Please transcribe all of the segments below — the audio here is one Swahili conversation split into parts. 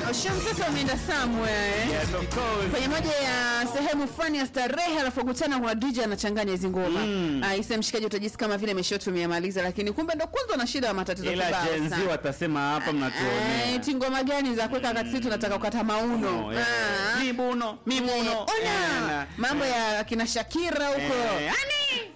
Shamsasa wameenda somewhere Yes, of course. kwenye moja ya sehemu fulani ya starehe, alafu kukutana kwa DJ anachanganya hizi ngoma Mm. Ah, isa mshikaji utajisi kama vile ameshatumia lakini kumbe ndo kwanza na shida ya matatizo Ila kibao Gen Z sana. watasema hapa Ah, mnatuonea. eti ngoma gani za kuweka wakati sisi tunataka kukata mauno Oh, yeah. Ah. Mibuno, mibuno. Eh, ona Eh, na- mambo ya kina Shakira huko Eh, ani.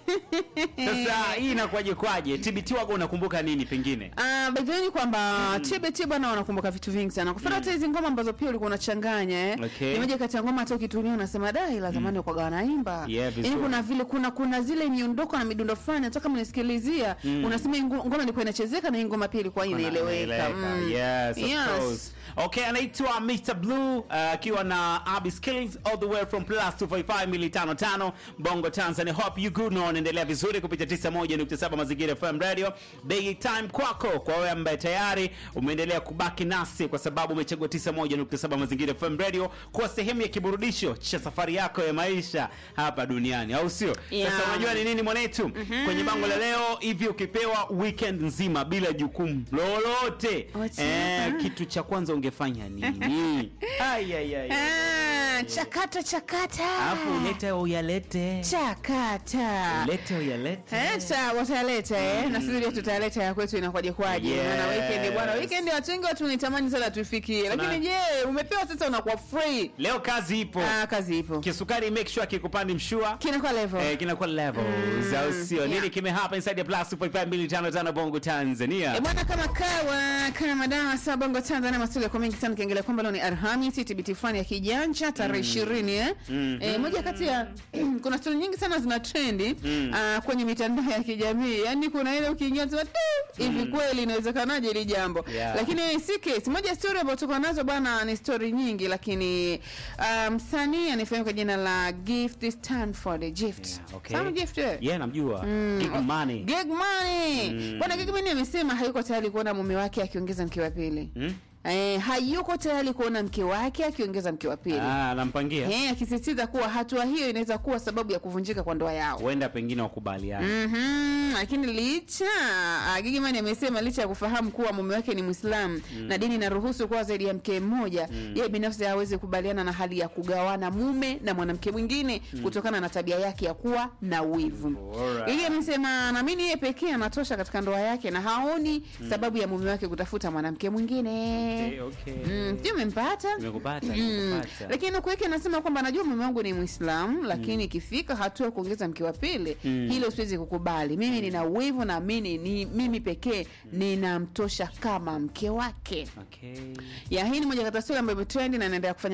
Sasa hii inakuwaje kwaje? TBT wako unakumbuka nini pengine? Ah, by the way ni kwamba TBT bwana wanakumbuka vitu vingi sana. Kwa mfano hata hizi ngoma ambazo pia ulikuwa unachanganya eh. Okay. Ni moja kati ya ngoma hata ukitumia unasema da ila zamani mm. kwa wanaimba. Yeah, vizuri. Yaani kuna vile kuna kuna zile miondoko na midundo fulani hata kama unasikilizia unasema hii ngo- ngoma ilikuwa inachezeka na hii ngoma pia ilikuwa inaeleweka. Mm. Yes, of Yes. course. Okay, anaitwa Mr. Blue uh, akiwa na Abby Skillings all the way from plus 255 mili tano tano Bongo Tanzania. Hope you good na unaendelea vizuri kupitia 91.7 Mazingira FM Radio. Day time kwako kwa wewe ambaye tayari umeendelea kubaki nasi kwa sababu umechagua 91.7 Mazingira FM Radio kwa sehemu ya kiburudisho cha safari yako ya maisha hapa duniani, au sio? Yeah. Sasa unajua ni nini mwanetu? Kwenye bango la leo hivi ukipewa weekend nzima bila jukumu lolote What's eh, that? kitu cha kwanza ungefanya nini? Ai, ai, ai. Ah, chakata chakata. Alafu ulete uyalete, chakata. ulete uyalete. Eh, tuta- wataleta eh, na sisi pia tutaleta ya kwetu inakuwaje kwaje. Yes. Maana weekend bwana, weekend watu wengi watu nitamani sana tuifikie, lakini je, umepewa sasa unakuwa free? Leo kazi ipo, Ah, kazi ipo, kisukari make sure kikupandi mshua kinakuwa level Eh, kinakuwa levels au sio? yeah. Nini kimehapa inside the plus 255 Bongo Tanzania? E bwana, kama kawa kama madawa saa bongo Tanzania, maswali yako mengi sana, kiangalia kwamba leo ni Alhamisi, TBT fulani ya kijanja tarehe ishirini eh. Eh, moja kati ya kuna stori nyingi sana zina trendi ah, kwenye mitandao ya kijamii, yaani kuna ile ukiingia unasema "Tu, hivi kweli inawezekanaje hili jambo Yeah. lakini si case moja ya story ambayo tuko nazo bwana, ni story nyingi, lakini ah, msanii anayefahamika kwa jina la Gift Stanford Gift, Yeah, okay. Fahamu Gift wewe? Yeah, namjua. Big money. Gig Money. Bwana Gig Money amesema hayuko tayari kuona mume wake akiongeza mke wa pili. Hmm? Eh, hayuko tayari kuona mke wake akiongeza mke wa pili. Ah, anampangia. Eh, akisisitiza kuwa hatua hiyo inaweza kuwa sababu ya kuvunjika kwa ndoa yao. Huenda pengine wakubaliana. Mhm, lakini licha ah, Gigy Money amesema licha ya kufahamu kuwa mume wake ni Muislamu na dini inaruhusu kuwa zaidi ya mke mmoja, yeye binafsi hawezi kubaliana na hali ya kugawana mume na mwanamke mwingine kutokana na tabia yake ya kuwa na wivu. Alright. Gigy amesema anaamini yeye pekee anatosha katika ndoa yake na haoni sababu ya mume wake kutafuta mwanamke mwingine. Okay, okay. Mm, sijui umempata? Nimekupata, Mm. nimekupata. Lakini nuku yake anasema kwamba anajua mume wangu ni Muislamu, lakini ikifika hatua ya kuongeza mke wa pili, hilo siwezi kukubali. Mimi nina wivu na mimi ni mimi pekee ninamtosha kama mke wake. Okay. Ya hii ni moja kati ya story ambayo imetrend na inaendelea kufanya